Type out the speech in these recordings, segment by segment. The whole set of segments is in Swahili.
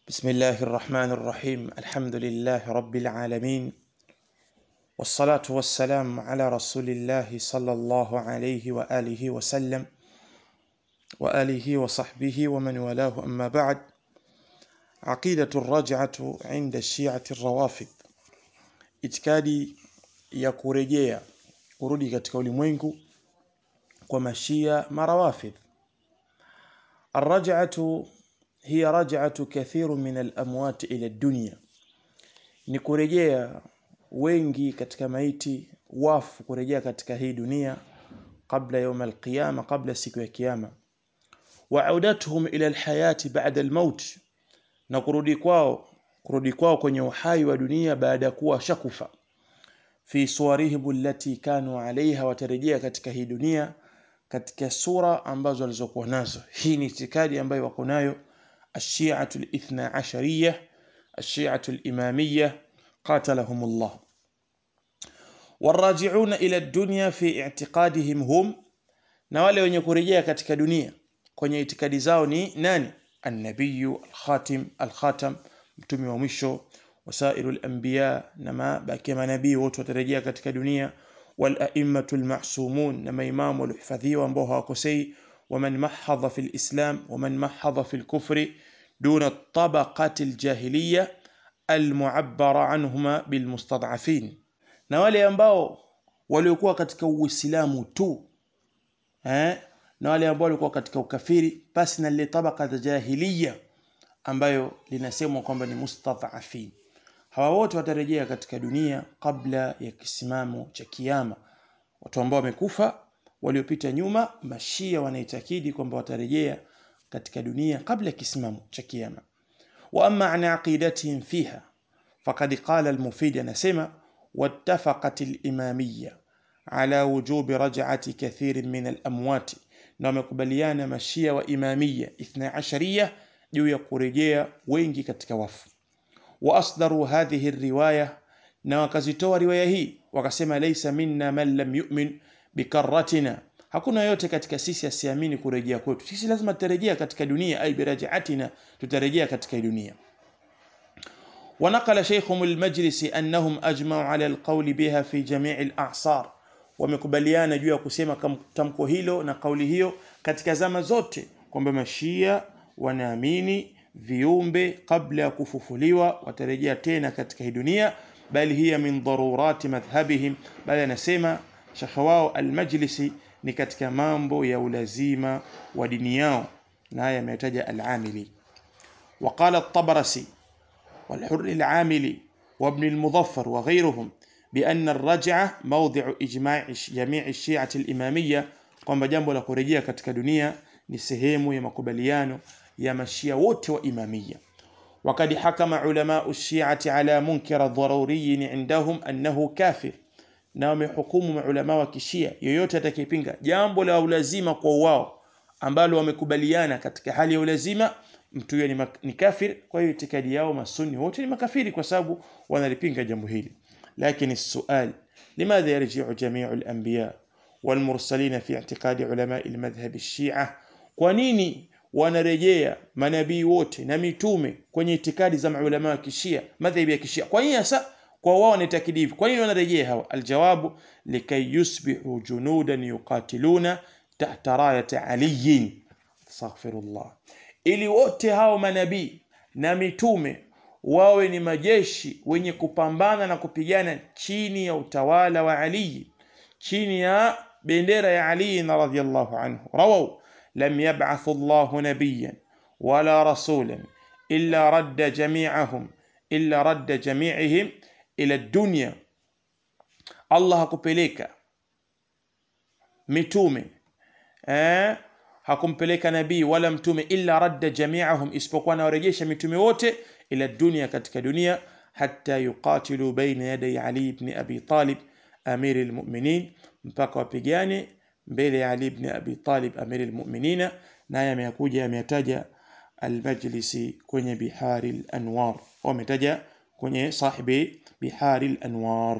بسم الله الرحمن الرحيم الحمد لله رب العالمين والصلاة والسلام على رسول الله صلى الله عليه وآله وسلم وآله وصحبه ومن والاه أما بعد عقيدة الرجعة عند الشيعة الروافض itikadi ya kurejea kurudi katika ulimwengu kwa mashia marawafidh الرجعة هي رجعة كثير من الأموات إلى الدنيا ni kurejea wengi katika maiti wafu kurejea katika hii dunia kabla يوم القيامة kabla siku ya kiyama وعودتهم إلى الحياة بعد الموت na kurudi kwao kurudi kwao kwenye uhai wa dunia baada ya kuwa shakufa fi suwarihim allati kanu alaiha watarejea katika hii dunia katika sura ambazo walizokuwa nazo hii ni itikadi ambayo wako nayo الشيعة الاثنى عشرية الشيعة الإمامية قاتلهم الله والراجعون إلى الدنيا في اعتقادهم هم na wale wenye kurejea katika dunia kwenye itikadi zao ni nani annabiyu alkhatim alkhatam mtume wa mwisho wasairu alanbiya na mabaki manabii wote watarejea katika dunia walaimatu almasumun na maimamu waliohifadhiwa ambao hawakosei ومن محض في الإسلام ومن محض في الكفر دون الطبقة الجاهلية المعبر عنهما بالمستضعفين na wale ambao waliokuwa katika uislamu tu eh? na wale ambao walikuwa katika ukafiri basi na lile tabaka za jahiliya ambayo linasemwa kwamba ni mustadhafin hawa wote watarejea katika dunia kabla ya kisimamo cha kiyama watu ambao wamekufa waliopita nyuma mashia wanaitakidi kwamba watarejea katika dunia kabla ya kisimamo cha kiyama wa amma an aqidatihim fiha faqad qala al-mufid anasema wattafaqat al-imamiyya ala wujubi raj'ati kathir min al-amwat na wamekubaliana mashia wa imamiyya 12 juu ya kurejea wengi katika wafu wa asdaru hadhihi riwaya na wakazitoa riwaya hii wakasema laysa minna man lam yu'min bikarratina hakuna yote katika sisi asiamini kurejea kwetu sisi lazima tutarejea katika dunia ay birajiatina tutarejea katika dunia ونقل شيخهم المجلس أنهم أجمعوا على القول بها في جميع الأعصار wamekubaliana juu ya kusema tamko hilo na kauli hiyo katika zama zote kwamba mashia wanaamini viumbe kabla ya kufufuliwa watarejea tena katika hii dunia bali hiya min darurati madhhabihim bali anasema shekhe wao almajlisi ni katika mambo ya ulazima wa dini yao na haya ametaja al-amili وقال الطبرسي والحر العاملي وابن المظفر وغيرهم بأن الرجعة موضع إجماع جميع الشيعة الإمامية kwamba jambo la kurejea katika dunia ni sehemu ya makubaliano ya mashia wote wa imamia وقد حكم علماء الشيعة على منكر ضروري عندهم أنه كافر na wamehukumu maulama wa kishia yoyote atakayepinga jambo la ulazima kwa wao ambalo wamekubaliana katika hali ya ulazima mtu huyo ni, ni kafir kwa hiyo itikadi yao masuni wote ni makafiri kwa sababu wanalipinga jambo hili lakini السؤال لماذا يرجع جميع الأنبياء والمرسلين في اعتقاد علماء المذهب الشيعة kwa nini wanarejea manabii wote na mitume kwenye itikadi za maulama wa kishia madhhabi ya kishia kwa nini sasa kwa wao ni takdifu kwa nini wanarejea hawa aljawabu likay yusbihu junudan yuqatiluna tahta rayati aliyin astaghfirullah ili wote hao manabii na mitume wawe ni majeshi wenye kupambana na kupigana chini ya utawala wa Ali chini ya bendera ya Ali radhiyallahu anhu rawaw lam yab'ath Allah nabiyyan wala rasulan illa radda jami'ahum illa radda jami'ihim ila dunya Allah hakupeleka mitume eh hakumpeleka nabii wala mtume illa radda jami'ahum isipokuwa anawarejesha mitume wote ila dunia katika dunia hatta yuqatilu baina yaday Ali ibn Abi Talib amir almu'minin mpaka wapigane mbele ya Ali ibn Abi Talib amir almu'minina naye amekuja ametaja almajlisi kwenye bihari alanwar wametaja kwenye sahibi bihari alanwar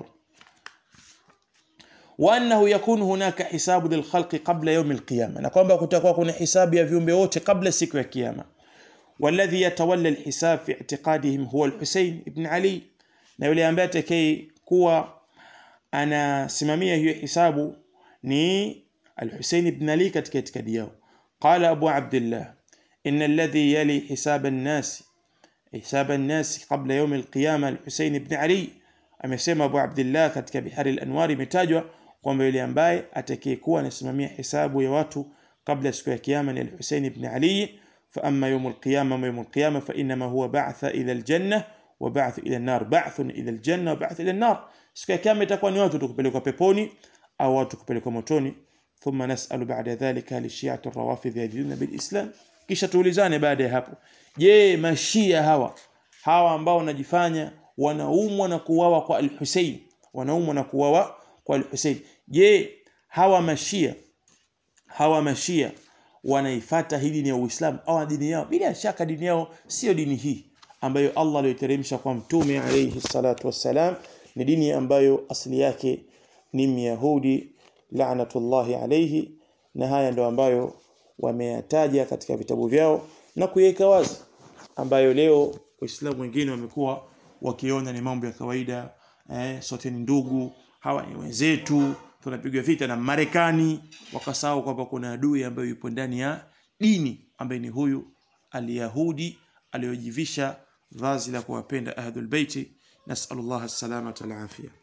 وانه يكون هناك حساب للخلق قبل يوم القيامه na kwamba kutakuwa kuna hisabu ya viumbe wote kabla siku ya kiyama والذي يتولى الحساب في اعتقادهم هو الحسين بن علي na yule ambaye atakayekuwa kuwa anasimamia hiyo hisabu ni al-Husayn ibn Ali katika itikadi yao qala Abu Abdullah inna alladhi yali hisab an-nas hisab an-nas qabla yawm al-qiyamah al-Husayn ibn Ali amesema Abu Abdullah katika Bihari al-Anwar imetajwa kwamba yule ambaye atakayekuwa anasimamia hisabu ya watu kabla siku ya kiyama ni al-Husayn ibn Ali fa amma yawm al-qiyamah wa yawm al-qiyamah fa inma huwa ba'tha ila al-jannah wa ba'th ila an-nar ba'thun ila al-janna wa ba'th ila an-nar siku ya kiyama itakuwa ni watu kupelekwa peponi au watu kupelekwa motoni thumma nas'alu ba'da dhalika li shi'ati ar-rawafidh yadinuna bil islam kisha tuulizane baada ya hapo je mashia hawa hawa ambao wanajifanya wanaumwa na kuuawa kwa al-Husayn wanaumwa na kuuawa kwa al-Husayn je hawa mashia hawa mashia wanaifata hii dini ya Uislamu au dini yao bila shaka dini yao sio dini hii ambayo Allah aliyoteremsha kwa mtume alayhi salatu wassalam ni dini ambayo asili yake ni Myahudi la'natullahi alayhi na haya ndio ambayo wameyataja katika vitabu vyao na kuiweka wazi ambayo leo waislamu wengine wamekuwa wakiona ni mambo ya kawaida eh, sote ni ndugu hawa ni wenzetu tunapigwa vita na Marekani wakasahau kwamba kuna adui ambayo yupo ndani ya dini ambaye ni huyu aliyahudi aliyojivisha vazi la kuwapenda ahlul baiti nasallallahu as-salamata wal afia